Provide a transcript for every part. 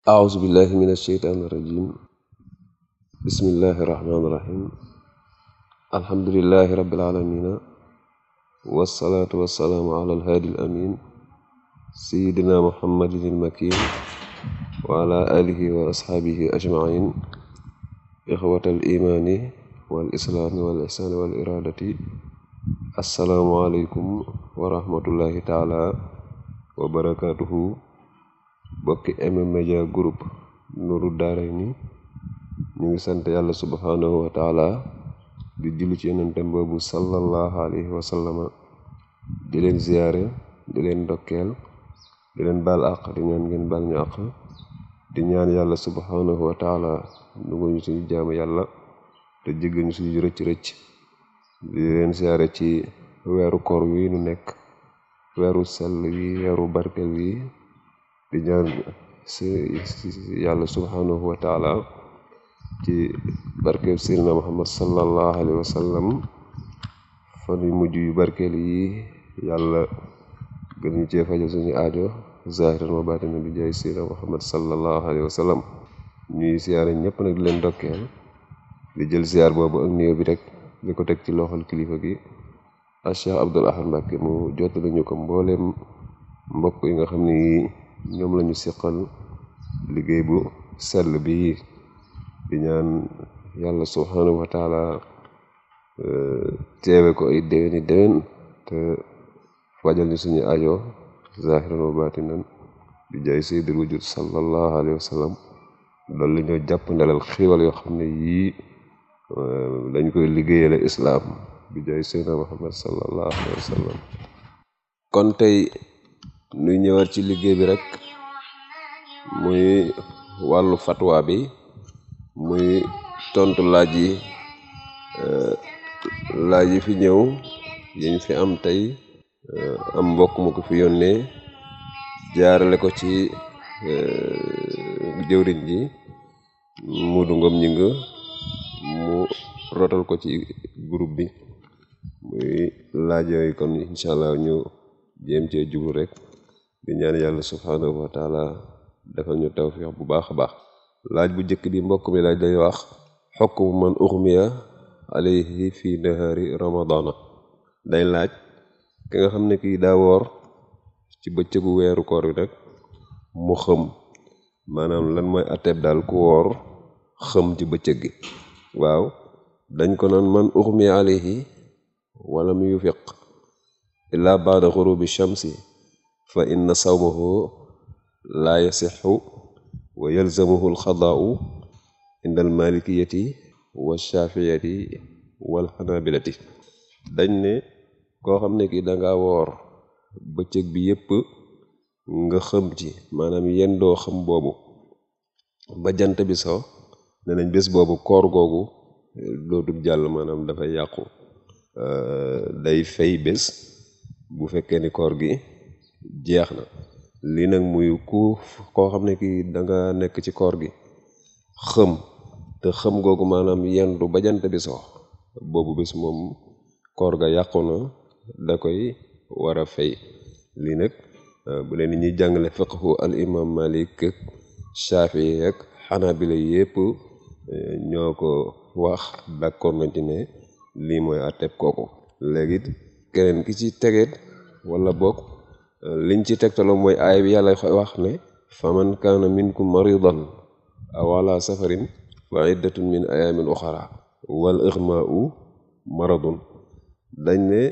أعوذ بالله من الشيطان الرجيم بسم الله الرحمن الرحيم الحمد لله رب العالمين والصلاة والسلام على الهادي الأمين سيدنا محمد المكين وعلى آله وأصحابه أجمعين إخوة الإيمان والإسلام والإحسان والإرادة السلام عليكم ورحمة الله تعالى وبركاته bokki M-Media Group Nourou Darayni ñu ngi sant yàlla subhanahu wa taala di julli ci yonentem boobu sallallahu alayhi wa sallama di leen ziyaare di leen ndokkeel di leen baal àq di ñaan ngeen baal ñu àq di ñaan yàlla subhanahu wa taala nu ngu ñu suñu jaamu yàlla te jéggal ñu suñu rëcc rëcc di leen ziyaare ci weeru koor wi nu nekk weeru sell wi weeru barkel wi di ñaan si yàlla subhanahu wa taala ci barkeel seydina muhammad sallallahu alayhi wa sallam fan yu mujj yu barkeel yi yàlla gën ñu cee fajal suñu aajo zahiran wa batina bi jaay seydina muhammad sallallahu alayhi wa sallam ñuy siyaare ñëpp nag di leen dokkeel di jël siyaar boobu ak nuyoo bi rek di ko teg ci loxol kilifa gi a Cheikh Abdoul Ahad Mbacké mu jottali ñu ko mbooleem mbokk yi nga xam ne ñoom lañu siqal liggéey bu sell bi di ñaan yàlla subhanahu wa taala teewe ko ay déwéni déwén te fajal ñu suñu ajo zahiran wa batinan di jaay sayyidul wujud sallallahu alayhi wa sallam loolu la ñoo jàpp ndalal xiiwal yoo xam ne yii dañ koy liggéeyale islaam di jaay sayyidina muhammad sallallahu alayhi wa sallam kon tey nuy ñëwaat ci liggéey bi rek muy wàllu fatwa bi muy tontu laaj yi laaj yi fi ñëw yiñ fi am tey am mbokk mu ko fi yónnee jaarale ko ci jëwriñ ji Muudu Ngom ñi nga mu rotal ko ci groupe bi muy laaj yooyu kon incha allah ñu jéem cee jublu rek di ñaan yàlla subhanahu wa taala defal ñu tawfiq bu baax a baax laaj bu njëkk bi mbokk mi laaj day wax xukmu man uxmiya alayhi fi nahari ramadana day laaj ki nga xam ne kii daa woor ci bëccëgu weeru koor bi nag mu xëm maanaam lan mooy atteeb daal ku woor xëm ci bëccëg gi waaw dañ ko naan man uxmiya alayhi wala mu yufiq illa baada xurubi shamsi fa inna sawmahu laa yasixu wa yalzamuhu alxadaau inda almalikiyati wa shafiyati wal xanabilati dañ ne koo xam ne ki danga woor bëccëg bi yépp nga xëm ci maanaam yendoo xam boobu ba jant bi so ne nañ bés boobu koor googu dootul jàll maanaam dafay yàqu day fay bés bu fekkee ni koor gi jeex na lii nag muy ku koo xam ne kii danga nekk ci koor gi xëm te xëm googu maanaam yendu ba jant bi so boobu bés moom koor ga yàqu na da koy war a fay lii nag bu leen ñuy jàngale fiqhu al imam malik ak shafii ak xanaabila yépp ñoo ko wax d'accord nañ ci ne lii mooy àtteeb kooku léegi keneen ki ci tegeet wala boog liñ ci tegtaloo mooy aay bi yàlla wax ne faman kaana minkum maridan aw ala safarin fa iddatun min ayamin uxara wal ixmaau maradun dañ ne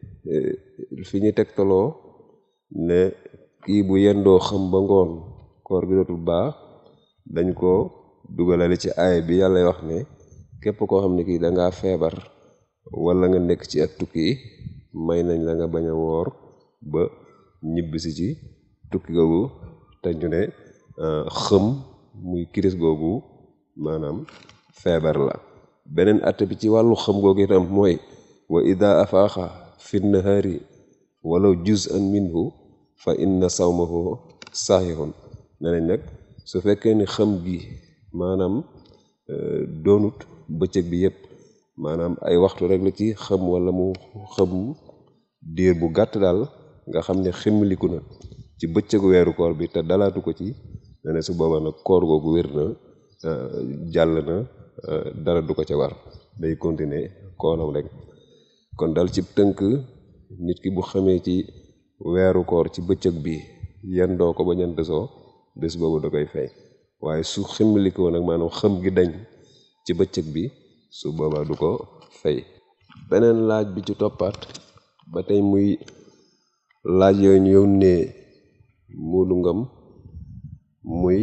fi ñu tegtaloo ne kii bu yendoo xam ba ngoon koor gi dootul baax dañ ko dugalale ci aay bi yàlla wax ne képp koo xam ne kii dangaa feebar wala nga nekk ci ak tukki may nañ la nga bañ a woor ba ñibbisi ci tukki googu te ñu ne xëm muy kiris googu maanaam feebar la beneen atte bi ci wàllu xëm googu itam mooy wa ida afaaxa fi nahari walaw juz'an minhu fa inna sawmahu sahihun ne nañ nag su fekkee ni xëm gi maanaam doonut bëccëg bi yépp maanaam ay waxtu rek la ci xëm wala mu xëm diir bu gàtt daal nga xam ne ximmiliku na ci bëccëgu weeru koor bi te dalaatu ko ci ne ne su boobaa nag koor googu wér na jàll na dara du ko ca war day continuer kooram rek kon dal ci tënk nit ki bu xamee ci weeru koor ci bëccëg bi yendoo ko ba ñant soo bés boobu da koy fay waaye su ximmalikoo nag maanaam xam gi dañ ci bëccëg bi su boobaa du ko fay beneen laaj bi ci toppaat ba tey muy laaj yooyu ñu yónnee Moodu Ngom muy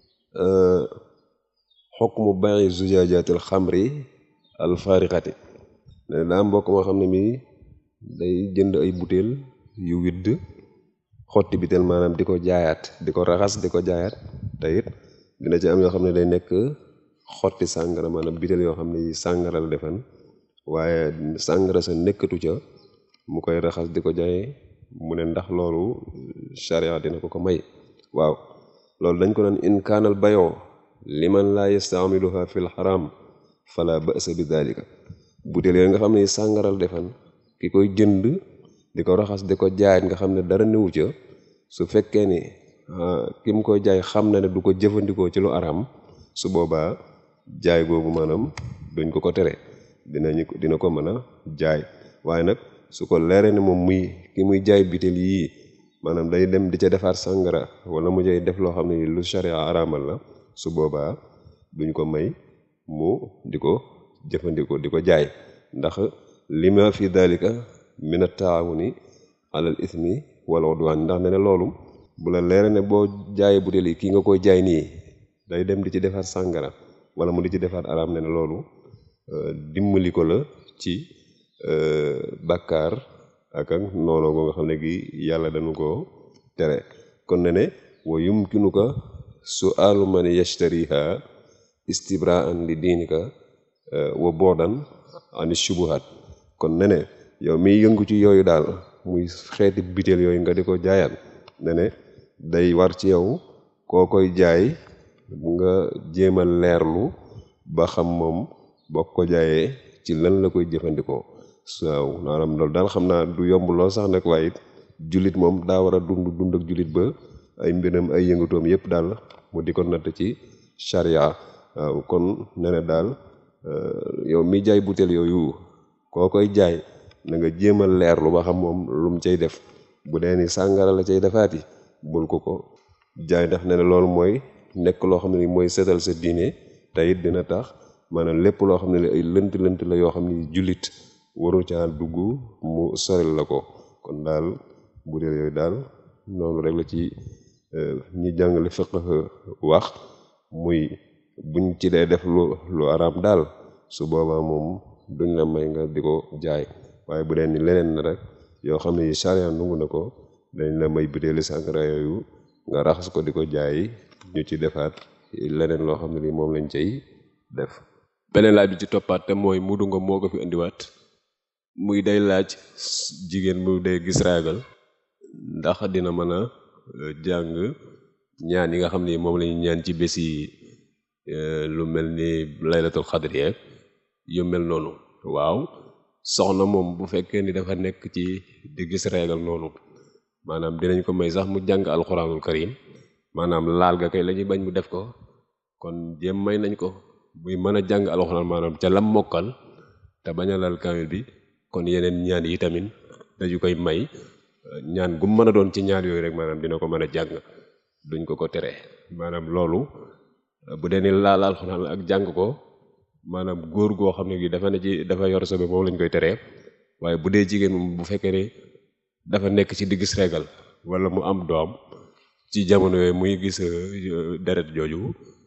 xukmu bàyyi zujaajatil xamri al faarixati ne daa mbokk moo xam ne mi day jënd ay butéel yu widd xotti bitéel maanaam di ko jaayaat di ko raxas di ko jaayaat te it dina ci am yoo xam ne day nekk xotti sàngara maanaam bitéel yoo xam ne yi sàngara la defan waaye sàngara sa nekkatu ca mu koy raxas di ko jaay mu ne ndax loolu sharia dina ko ko may waaw loolu dañ ko naan in kaanal bayoo liman laa yastaamiluha fil xaram fala ba'sa bi dalika butéel yooyu nga xam ne sàngaral defan ki koy jënd di ko raxas di ko jaay nga xam ne dara newu ca su fekkee ni ki mu koy jaay xam na ne du ko jëfandikoo ci lu aram su boobaa jaay googu maanaam duñ ko ko tere dinañu dina ko mën a jaay waaye nag su ko leeree ne moom muy ki muy jaay bitéel yii maanaam day dem di ca defaat sàngara wala mu jay def loo xam ne lu sharia araamal la su boobaa duñ ko may mu di ko jëfandikoo di ko jaay ndax lima fi dalika min at-taawuni alal ismi wal udwan ndax ne ne loolu bu la leere ne boo jaayee butéel yi kii nga koy jaay nii day dem di ci defaat sàngara wala mu di ci defaat araam ne ne loolu dimbali ko la ci bàkkaar ak ak noonu ko nga xam ne gi yàlla dañu ko tere kon ne ne wa yumkinuka su'aalu man yashtariha istibraan li diinika wa boodan ani shubuhat kon ne ne yow miy yëngu ci yooyu daal muy xeeti biteel yooyu nga di ko jaayaat ne ne day war ci yow koo koy jaay nga jéem a leerlu ba xam moom boo ko jaayee ci lan la koy jëfandikoo waaw maanaam loolu daal xam naa du yomb lool sax nag waaye it jullit moom daa war a dund dund ak jullit ba ay mbiram ay yëngatoom yépp daal mu di ko natt ci charia waaw kon ne ne daal yow mi jaay butéel yooyu koo koy jaay na nga jéem a leerlu ba xam moom lu mu cay def bu dee ni sàngara la cay defaati bul ko ko jaay ndax ne ne loolu mooy nekk loo xam ne ni mooy setal sa diine te it dina tax maanaam lépp loo xam ne li ay lënt lënt la yoo xam ne jullit waru caa dugg mu soril la ko kon daal butéel yooyu daal noonu rek la ci ñi jàngale fiqh wax muy buñ ci dee def lu lu araam daal su boobaa moom duñ la may nga di ko jaay waaye bu dee ni leneen na rek yoo xam ne yi charia nungu na ko dañ la may butéeli sàngara yooyu nga raxas ko di ko jaay ñu ci defaat leneen loo xam ne li moom lañ cay def beneen laaj bi ci toppaat te mooy Moodu Ngom moo ko fi indiwaat muy day laaj jigéen mu day gis raagal ndax dina mën a jàng ñaan yi nga xam ni moom lañu ñaan ci bés yi lu mel ni laylatul xadri yeeg yu mel noonu waaw soxna moom bu fekkee ni dafa nekk ci di gis raagal noonu maanaam dinañ ko may sax mu jàng alxuraanul karim maanaam laal ga kay la ñuy bañ mu def ko kon jéem may nañ ko muy mën a jàng alxuraan maanaam ca lam mokkal te bañ a laal kaamil bi kon yeneen ñaan yi tamit dañu koy may ñaan gu mën a doon ci ñaan yooyu rek maanaam dina ko mën a jàng duñ ko ko tere maanaam loolu bu dee ni laal alxuraan ak jàng ko maanaam góor goo xam ne gi dafa ne ci dafa yor sobe moom lañ koy teree waaye bu dee jigéen moom bu fekkee ne dafa nekk ci di gis regal wala mu am doom ci jamono yooyu muy gis deret jooju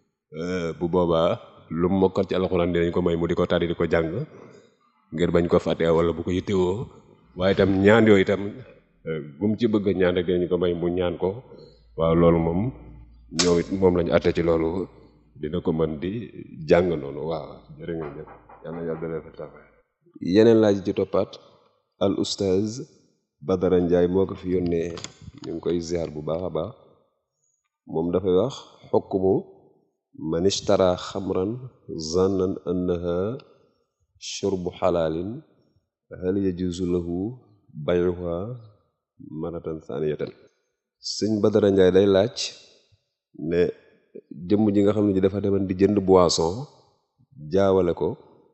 bu boobaa lu mu mokkal ci alxuraan dinañ ko may mu di ko tari di ko jàng ngir bañ ko fàtte wala bu ko yittewoo waaye itam ñaan yooyu itam gum ci bëgg ñaan rek dinañ ko may mu ñaan ko waaw loolu moom ñoom it moom lañu àtte ci loolu dina ko mën di jàng noonu waaw jërë ngeen jëf yàlla yàlla dalee fa tax yeneen laaj ci toppaat al oustaz Badara Ndiaye moo ko fi yónnee ñu ngi koy ziar bu baax a baax moom dafay wax xukmu man ishtara xamran zannan annaha shurbu xalaalin hal yajuzu lahu bayuha maratan saniyatan sëñ Badara Ndiaye day laaj ne jëmm ji nga xam ne ji dafa deman di jënd boisson jaawale ko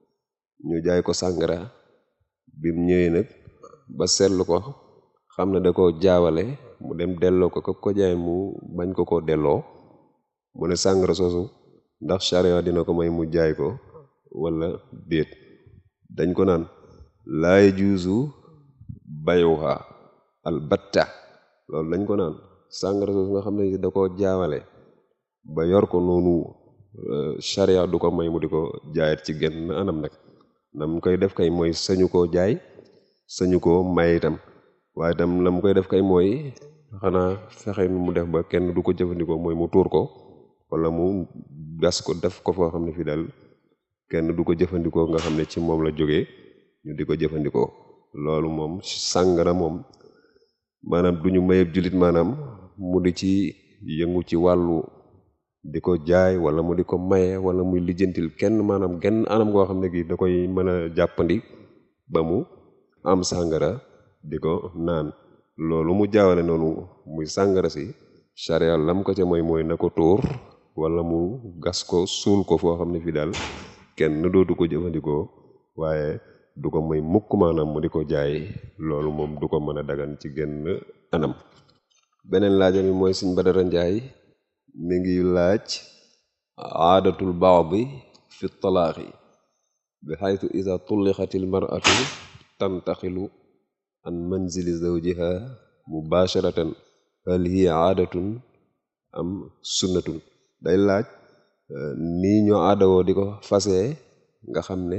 ñu jaay ko sàngara bim ñëwee nag ba seetlu ko xam ne da ko jaawale mu dem delloo ko ko ko jaay mu bañ ko ko delloo mu ne sàngara soosu ndax charia dina ko may mu jaay ko wala déet dañ ko naan laay juusu bayuha albatta loolu dañ ko naan sàngara soosu nga xam ne da ko jaawale ba yor ko noonu charia du ko may mu di ko jaayat ci genn anam nag nam koy def kay mooy sañu koo jaay sañu koo may itam waaye itam la mu koy def kay mooy xanaa fexe nu mu def ba kenn du ko jëfandikoo mooy mu tuur ko wala mu gas ko def ko foo xam ne fii daal kenn du ko jëfandikoo nga xam ne ci moom la jógee ñu di ko jëfandikoo loolu moom sàngara moom maanaam du ñu mayeb jullit maanaam mu di ci yëngu ci wàllu di ko jaay wala mu di ko maye wala muy lijjantil kenn maanaam genn anam goo xam ne gi da koy mën a jàppandi ba mu am sàngara di ko naan loolu mu jaawale noonu muy sàngara si charia lam ko ca mooy mooy na ko tóor wala mu gas ko suul ko foo xam ne fii daal kenn dootu ko jëfandikoo waaye du ko may mukk maanaam mu di ko jaay loolu moom du ko mën a dagan ci genn anam beneen laajam yi mooy Sëñ Badara Njaay mi ngi laaj aadatul baadi fi talaaxi bi xaytu ida tullixatil maratu tantaxilu an manzili zawjiha mubasharatan hal hiya aadatun am sunnatun day laaj nii ñoo aadawoo di ko fasee nga xam ne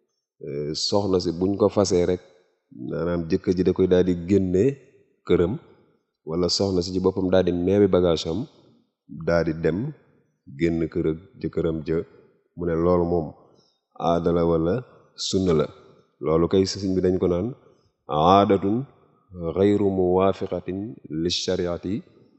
soxna si buñ ko fasee rek maanaam jëkkër ji da koy daal di génne këram wala soxna si ci boppam daal di neewi bagage am daal di dem génn kër ak jëkkëram jë mu ne loolu moom aada la wala sunna la loolu kay sëñ bi dañ ko naan aadatun xayru muwaafiqatin li shariati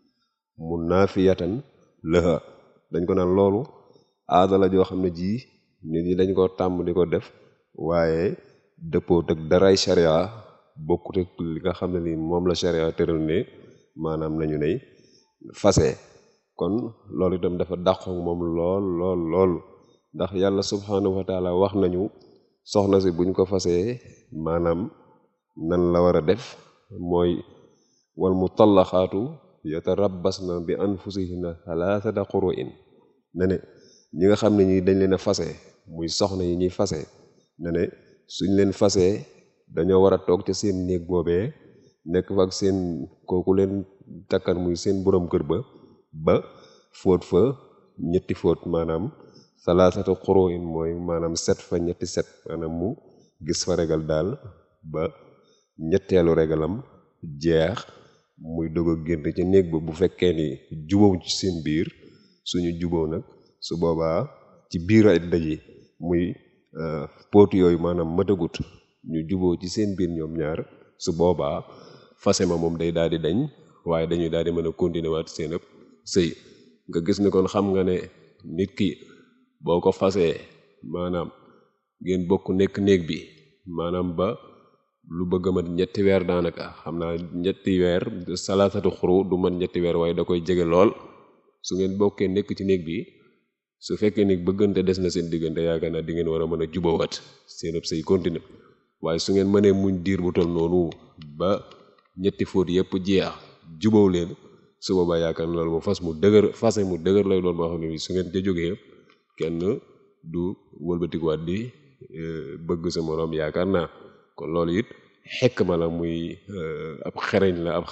munaafiyatan laha dañ ko naan loolu aada la joo xam ne ji nit ñi dañ ko tàmm di ko def waaye dëppoo ak daray sharia bokkut ak li nga xam ne ni moom la sharia tëral ne maanaam nañu ne fase kon loolu itam dafa dàqoog moom lool lool lool ndax yàlla subhanahu wa taala wax nañu soxna si buñ ko fasee maanaam nan la war a def mooy wal mutallaxaatu yatarabbasna bi anfusihinna thalathata quru'in ne ne ñi nga xam ne ñi dañ leen a fase muy soxna yi ñuy fase ne ne suñ leen fasee dañoo war a toog ca seen néeg boobee nekk fa ak seen kooku leen takkan muy seen borom kër ba ba fóot fa ñetti fóot maanaam salaasatu xuruin mooy maanaam set fa ñetti set maanaam mu gis fa regal daal ba ñetteelu regalam jeex muy dog a génn ca néeg ba bu fekkee ni jubóo ci seen biir suñu jubóo nag su boobaa ci biir ay daji muy póot yooyu maanaam matagut ñu jubóo ci seen biir ñoom ñaar su boobaa fase ma moom day daal di dañ waaye dañuy daal di mën a continuer waat seen ëpp sëy nga gis ni kon xam nga ne nit ki boo ko fasee maanaam ngeen bokk nekk néeg bi maanaam ba lu bëgg a mat ñetti weer daanaka xam naa ñetti weer salaasatu xuru du mat ñetti weer waaye da koy jege lool su ngeen bokkee nekk ci néeg bi su fekkee ni bëggante des na seen diggante yaakaar naa di ngeen war a mën a jubóowat seen ëpp sëy continue waaye su ngeen mënee muñ diir bu tol noonu ba ñetti fóot yépp jeex jubóow leen su boobaa yaakaar na loolu mu fas mu dëgër fase mu dëgër lay doon moo xam ne bi su ngeen ca jógee kenn du wëlbatikuwaat di bëgg sa moroom yaakaar naa kon loolu it xekk ma la muy ab xereñ la ab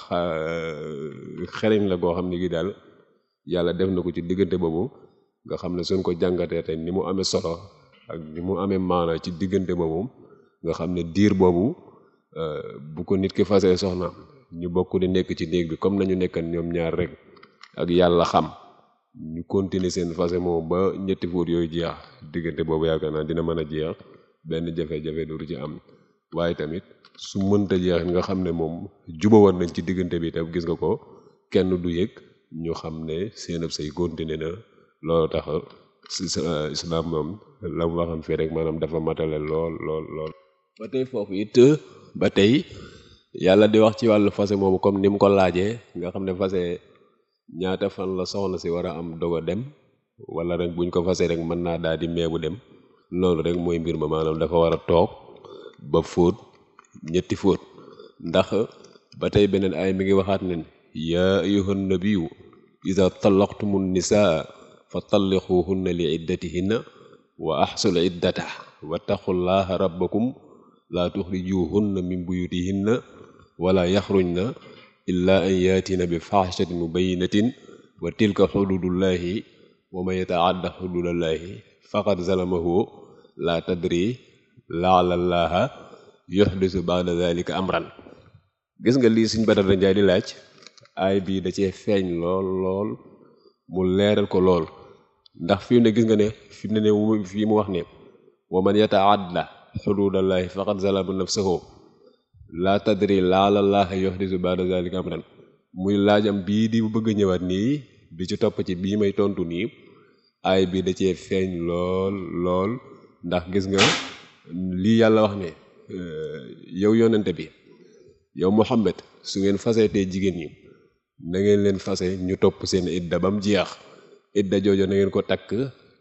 xereñ la goo xam ne gi daal yàlla def na ko ci diggante boobu nga xam ne suñ ko jàngatee tey ni mu amee solo ak ni mu amee maana ci diggante boobu nga xam ne diir boobu bu ko nit ki fasee soxna ñu bokk di nekk ci néeg bi comme nañu nekkan ñoom ñaar rek ak yàlla xam ñu continuer seen fase moom ba ñetti fóot yooyu jeex diggante boobu yaakaar naa dina mën a jeex benn jafe-jafe dootu ci am waaye tamit su mënta jeex nga xam ne moom jubawoon nañ ci diggante bi tam gis nga ko kenn du yëg ñu xam ne seen ab say continuer na loolu tax islam moom la mu waxam fii rek maanaam dafa matale lool lool lool ba tey foofu it ba tey yàlla di wax ci wàllu fase moomu comme ni mu ko laajee nga xam ne fase ñaata fan la soxna si war a am dogo dem wala rek buñ ko fase rek mën naa daal di meebu dem loolu rek mooy mbir ma maanaam dafa war a toog ba fóot ñetti fóot ndax ba tey beneen ay mi ngi waxaat nen yaa ayyuhan nabiyyu iza tallaqtumun nisaa fa talliquhunna li iddatihinna wa ahsul iddata wattaqullaha rabbakum laa tuxrijuhunna min buyutihinna wala yaxrujna illa an yaatina bi faxshatin mubayinatin wa tilka xududullahi wa man yataadda xududallahi faqad zalamahu laa tadri laalallaha yuxdisu baada dalika amran gis nga lii suñ Badara Njaay di laaj aay bii da cee feeñ lool lool mu leeral ko lool ndax fi mu ne gis nga ne fi mu ne ne fii mu wax ne wa man yataadda xududallahi faqad zalama nafsahu laa tadri laalallaha yuxdisu baada dalika amran muy laajam bii di bëgg a ñëwaat nii bi ci topp ci bii may tontu nii aay bii da cee feeñ lool lool ndax gis nga lii yàlla wax ne yow yonente bi yow Muhammad su ngeen faseetee jigéen ñi na ngeen leen fase ñu topp seen idda ba mu jeex idda joojo na ngeen ko takk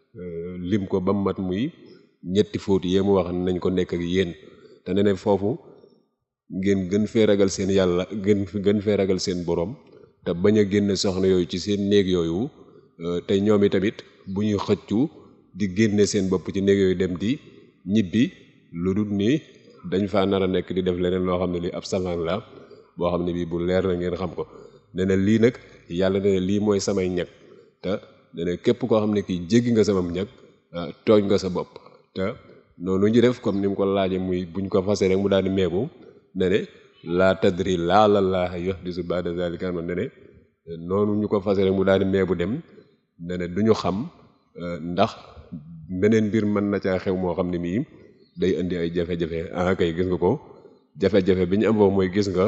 lim ko ba mu mat muy ñetti fóot yee mu wax nañ ko nekk ak yéen te ne ne foofu ngeen gën fee ragal seen yàlla gën gën fee ragal seen borom te bañ a génne soxna yooyu ci seen néeg yooyu te ñoom i tamit bu ñuy xëccu di génne seen bopp ci néeg yooyu dem di ñibbi lu dul ni dañ faa nar a nekk di def leneen loo xam ne lii ab salaan la boo xam ne bii bu leer na ngeen xam ko ne na lii nag yàlla ne lii mooy samay ñag te ne na képp koo xam ne kii jéggi nga samam ñag tooñ nga sa bopp te noonu ñu def comme ni mu ko laajee muy buñ ko fase rek mu daal di meebu ne ne laa tadri laala laa yuhdisu ba'da zalika amran ne ne noonu ñu ko fase rek mu daal di meebu dem ne ne du ñu xam ndax beneen mbir mën na caa xew moo xam ne mii day indi ay jafe-jafe ah kay gis nga ko jafe-jafe bi ñu am foofu mooy gis nga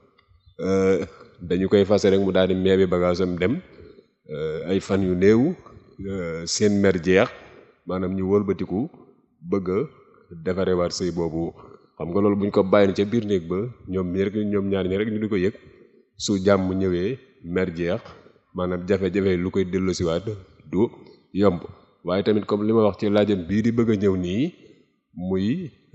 dañu koy fase rek mu daal di meebi bagaasam dem ay fan yu néew seen mer jeex maanaam ñu wëlbatiku bëgg a defarewaat sëy boobu xam nga loolu bu ñu ko bàyyi ca biir néeg ba ñoom ñi rek ñoom ñaar ñi rek ñu di ko yëg su jàmm ñëwee mer jeex maanaam jafe-jafe lu koy delloosiwaat du yomb waaye tamit comme li ma wax ci laajam bii di bëgg a ñëw nii muy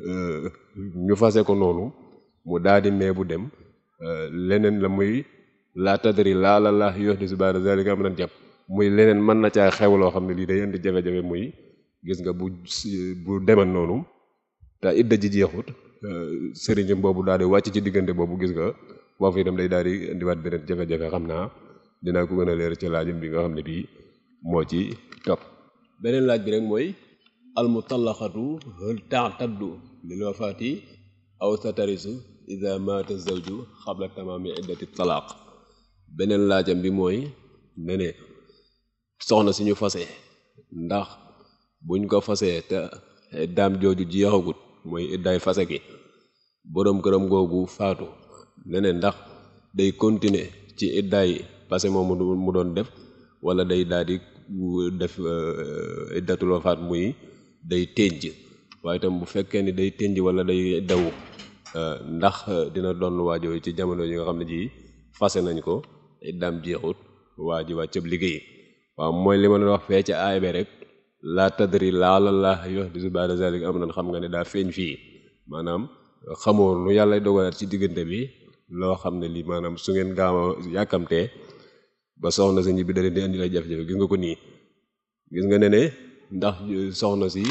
ñu fase ko noonu mu daal di mee bu dem leneen la muy laa tadri laa la laa yuhdisu ba'da zalika amran jàpp muy leneen mën na caa xew loo xam ne lii day indi jafe-jafe muy gis nga bu bu deman noonu te idda ji jeexut sëriñam boobu daal di wàcc ci diggante boobu gis nga foofu itam day daal di indiwaat beneen jafe-jafe xam naa dinaa ko gën a leer ci laajam bi nga xam ne bii moo ci topp beneen laaj bi rek mooy almutallaqatu hal ta'taddu lil wafaati aw tatarisu ida maata zawju xabla tamaami iddati talaaq beneen laajam bi mooy ne ne soxna si ñu fase ndax buñ ko fasee te daam jooju jeexagut mooy iddaay fase gi boroom këram googu faatu ne ne ndax day continuer ci iddaay passé moom mu doon def wala day daal di def iddatul wafaat muy day tënj waaye itam bu fekkee ni day tënj wala day daw ndax dina doon waajoo ci jamono yi nga xam ne ji fase nañ ko iddaam jeexut waa ji wàccab liggéey waaw mooy li ma doon wax fee ca aay be rek laa tadri laala laa yuhdisu ba'da zalika amran xam nga ne daa feeñ fii maanaam xamoo lu yàlla dogalaat ci diggante bi loo xam ne lii maanaam su ngeen gaaw a yàkkamtee ba soxna si ñibbi da leen di indi la jafe-jafe gis nga ko nii gis nga ne ne ndax soxna si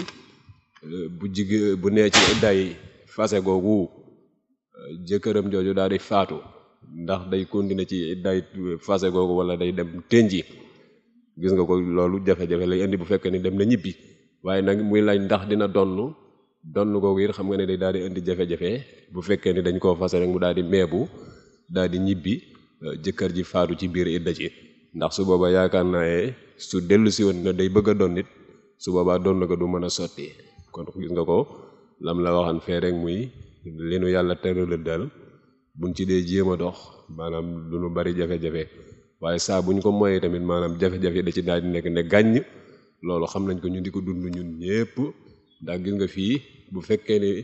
bu jig bu nee ci iddaay fase googu jëkkëram jooju daal di faatu ndax day continuer ci iddaay fase googu wala day dem tënji gis nga ko loolu jafe-jafe lay indi bu fekkee ni dem na ñibbi waaye nag muy laaj ndax dina donn donn googu it xam nga ne day daal di indi jafe-jafe bu fekkee ni dañ koo fase rek mu daal di meebu daal di ñibbi jëkkër ji faatu ci biir idda ci ndax su boobaa yaakaar naa su dellu si woon na day bëgg a doon nit su boobaa doon na ko du mën a sotti kon gis nga ko lam la waxan fee rek muy li nu yàlla tërala dal buñ ci dee jéem a dox maanaam du nu bari jafe-jafe waaye saa buñ ko moyee tamit maanaam jafe-jafe da ci daal di nekk ne gàññ loolu xam nañ ko ñu di ko dund ñun ñépp ndax gis nga fii bu fekkee ni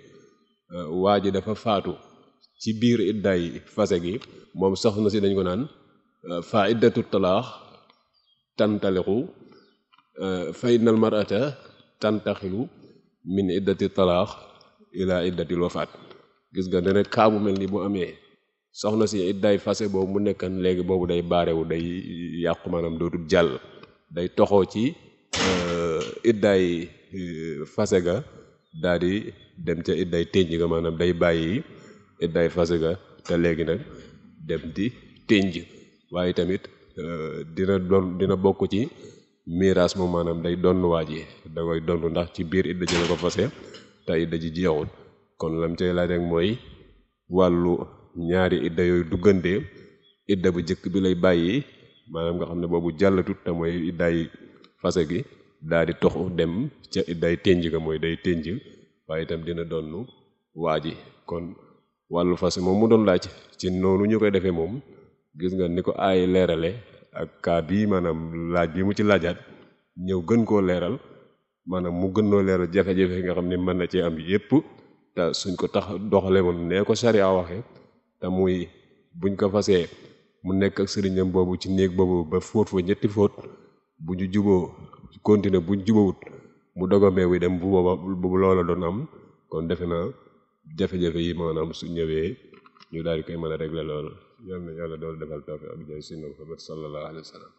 waa ji dafa faatu ci biir iddaay fase gi moom soxna si dañ ko naan fa iddatu talaax tantaliqu fa innal mar'ata tantaxilu min iddati talaax ila iddatil wafaat gis nga ne rek kaa bu mel ni bu amee soxna si idday fase boobu mu nekkan léegi boobu day baarewu day yàqu maanaam dootul jàll day toxoo ci idday fase ga daal di dem ca idday ténj ga maanaam day bàyyi idday fase ga te léegi nag dem di ténj waaye tamit dina doon dina bokk ci miraas moom maanaam day donn waa ji da koy donn ndax ci biir idda ji la ko fase te idda ji jeexul kon lam cay laaj rek mooy wàllu ñaari idda yooyu duggante idda bu jëkk bi lay bàyyi maanaam nga xam ne boobu jàllatut te mooy idday fase gi daal di toxu dem ca idday ténj ga mooy day ténj waaye itam dina donn waa ji kon wàllu fase moom mu doon laaj ci noonu ñu koy defee moom gis nga ni ko aay leerale ak kaa bii maanaam laaj bi mu ci laajaat ñëw gën koo leeral maanaam mu gën noo leeral jafe-jafe nga xam ne mën na cee am yépp te suñ ko tax doxale woon nee ko sariya waxe te muy buñ ko fasee mu nekk ak sëriñam boobu ci néeg boobu ba fóot fa ñetti fóot bu ñu juboo continuer buñ jubawut mu dogomee wi dem bu booba bu loola doon am kon defe naa jafe-jafe yi maanaam su ñëwee ñu daal di koy mën a régler loolu yal na yàlla dool defal tawfiq ak jaay sinna Muhammad sallallahu alayhi wa sallam